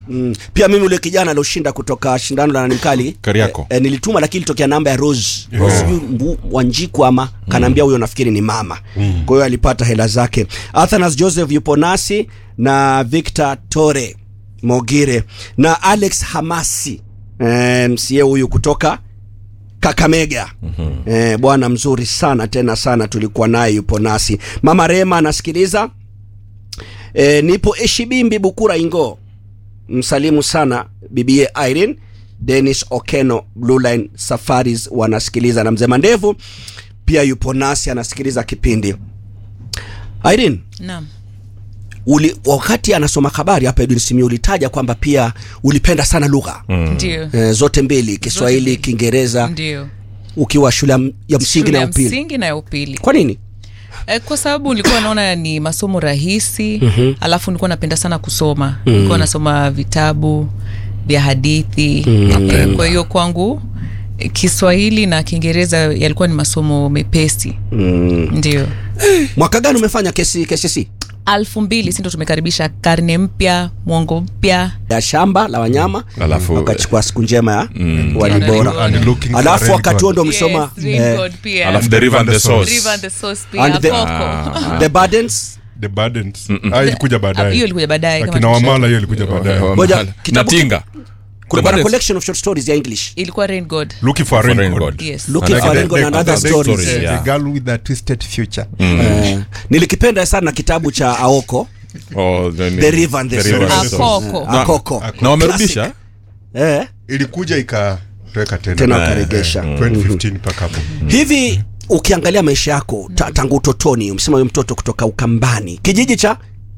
Mm. Pia mimi ule kijana alioshinda kutoka shindano la nani mkali Kariako. e, e, nilituma lakini ilitokea namba ya Rose Rose sijui Mbu- Wanjiku ama kanaambia huyo nafikiri ni mama kwa hiyo alipata hela zake Athanas Joseph yupo nasi na Victor Tore Mogire na Alex Hamasi e, msie huyu kutoka Kakamega eh, bwana mzuri sana tena sana, tulikuwa naye yupo nasi. Mama Rema anasikiliza eh, nipo Eshibimbi Bukura Ingo, msalimu sana bibie Irene Dennis Okeno Blue Line Safaris wanasikiliza, na mzee Mandevu pia yupo nasi anasikiliza kipindi. Irene, Naam. uli, wakati anasoma habari hapa Edwin Simi ulitaja kwamba pia ulipenda sana lugha Ndio. eh, zote mbili Kiswahili, mbili. Kiingereza Ndio. ukiwa shule ya m- ya msingi Shule na ya ya upili. msingi na ya upili. Kwa nini? Eh, kwa sababu nilikuwa naona ni masomo rahisi alafu nilikuwa napenda sana kusoma nilikuwa nasoma vitabu vya hadithi Eh, kwa hiyo kwangu eh, Kiswahili na Kiingereza yalikuwa ni masomo mepesi ndio Mwaka gani umefanya kesi KCSE? alfu mbili sindo tumekaribisha karne mpya mwongo mpya ya shamba la wanyama Alafu- wakachukua siku njema ya wali Ndio, bora ndio. And looking for alafu rain wakati huo God. ndo msoma Yes, Rain God pia. alafu the river and the source River and the Source pia, And the- Koko. the burdens The burdens. Ah, ilikuja Ah, baadaye. hiyo ilikuja baadaye kama Akina tulisha- Wamala hiyo ilikuja baadaye. Ngoja, na kitabu- tinga kulikuwa na Burdens. collection of short stories ya english ilikuwa Rain God Looking for a For rain rain God. God. yes looking Like for the- Ringo the- and other the stories stories, yeah. The girl with the twisted future. Eh, nilikipenda sana kitabu cha aoko Oh, the, The River and the River Source. Akoko. Na- akoko na wamerudisha eh, Ilikuja ikatoweka tena. tena Eh, wakaregesha 2015 mpaka hapo. hivi ukiangalia maisha yako ta, tangu utotoni umesema huyo mtoto kutoka ukambani kijiji cha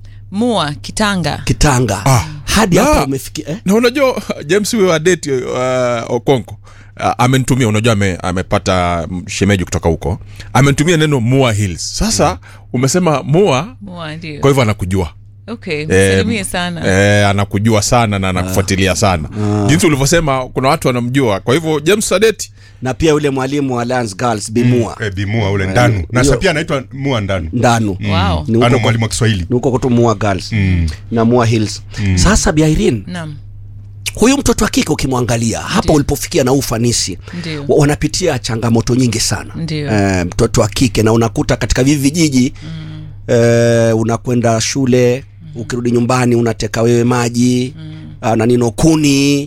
mua kitanga kitanga Ah. hadi Na- hapa umefikia eh? na unajua james huyo wa date uh, okonko uh, amenitumia unajua ame, amepata mm, shemeji kutoka huko amenitumia neno mua hills sasa umesema mua mua ndio kwa hivyo anakujua okay Eh, msalimie sana eh, anakujua sana na anakufuatilia sana jinsi ulivyosema kuna watu wanamjua kwa hivyo james sadeti na pia yule mwalimu wa Lance Girls Bimua Eh, Bimua ule Ndanu. Na hiyo- sasa pia anaitwa Mua Ndanu. ndanu wow Ni huko Ana kwa- mwalimu wa Kiswahili. ni huko kutu Mua Girls na Mua Hills. Sasa Bi Irene, naam huyu mtoto wa kike ukimwangalia hapa Ndiyo. ulipofikia na huu ufanisi Ndiyo. wa- wanapitia changamoto nyingi sana Ndiyo. Eh, mtoto wa kike na unakuta katika vivi vijiji eh, unakwenda shule ukirudi nyumbani unateka wewe maji ah, na nino kuni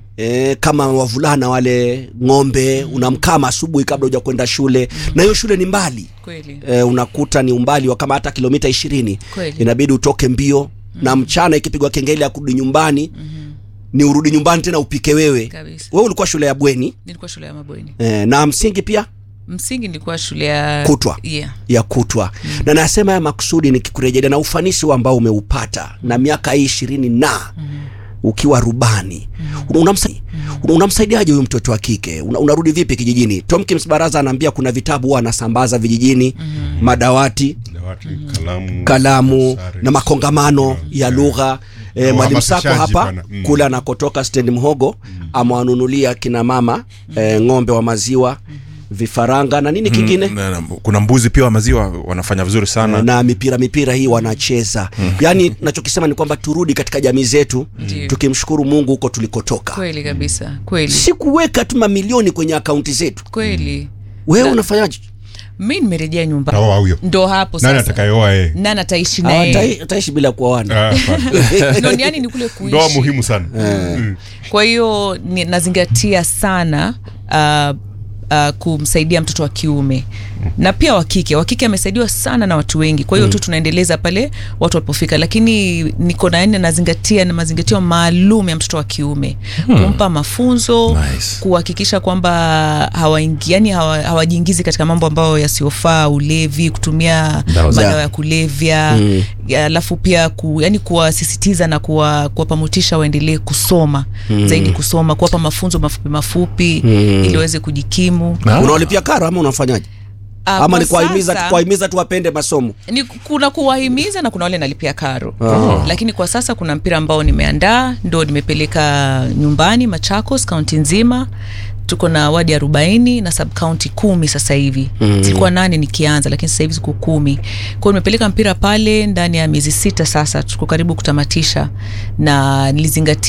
E, kama wavulana wale ng'ombe unamkama asubuhi kabla huja kwenda shule na hiyo shule ni mbali kweli e, unakuta ni umbali wa kama hata kilomita ishirini Kweli. inabidi utoke mbio na mchana ikipigwa kengele ya kurudi nyumbani ni urudi nyumbani tena upike wewe Kabisa. wewe ulikuwa shule ya bweni nilikuwa shule ya mabweni e, na msingi pia msingi nilikuwa shule ya Kutwa. yeah. ya kutwa na nasema ya makusudi nikikurejelea na ufanisi huu ambao umeupata na miaka hii ishirini na ukiwa rubani unamsa- unamsaidiaje huyu mtoto wa kike Una, unarudi vipi kijijini Tomkins Baraza anaambia kuna vitabu huwa anasambaza vijijini madawati Dawati, kalamu. kalamu sare. na makongamano ya lugha e, Na mwalimu Sako uhamasishaji hapa bana. Mm. kule anakotoka stendi Mhogo amewanunulia kina mama e, ng'ombe wa maziwa vifaranga na nini kingine na, na, kuna mbuzi pia wa maziwa wanafanya vizuri sana na mipira mipira hii wanacheza yaani nachokisema ni kwamba turudi katika jamii zetu Ndiyo. tukimshukuru mungu huko tulikotoka kweli kabisa kweli si kuweka tu mamilioni kwenye akaunti zetu kweli wewe unafanyaje mi nimerejea nyumbani Taoa huyo. ndo hapo Nani sasa atakayeoa yeye? nani ataishi naye Hawatai- ataishi bila kuoana Ah, hapana. No, ni yani ni kule kuishi Ndoa muhimu sana. Mm. kwa hiyo ni- nazingatia sana uh, uh, kumsaidia mtoto wa kiume na pia wa kike wa kike amesaidiwa sana na watu wengi kwa hiyo tu tunaendeleza pale watu walipofika lakini niko na yani nazingatia na mazingatio maalum ya mtoto wa kiume kumpa mafunzo Nice. kuhakikisha kwamba hawaingi yani hawa- hawajiingizi katika mambo ambayo yasiyofaa ulevi kutumia Dawa za- madawa ya kulevya ya, alafu pia ku, yani kuwasisitiza na kuwa- kuwapa motisha waendelee kusoma zaidi kusoma kuwapa mafunzo mafupi mafupi ili waweze kujikimu Na- unaolipia karo ama unafanyaje Ah, ama kwa ni kuwahimiza sasa- kuwahimiza tu wapende masomo ni kuna kuwahimiza na kuna wale nalipia karo lakini kwa sasa kuna mpira ambao nimeandaa ndo nimepeleka nyumbani machakos kaunti nzima tuko na wadi arobaini na subkaunti kumi sasa hivi mm. zilikuwa nane nikianza lakini sasa hivi ziko kumi kwao nimepeleka mpira pale ndani ya miezi sita sasa tuko karibu kutamatisha na nilizingatia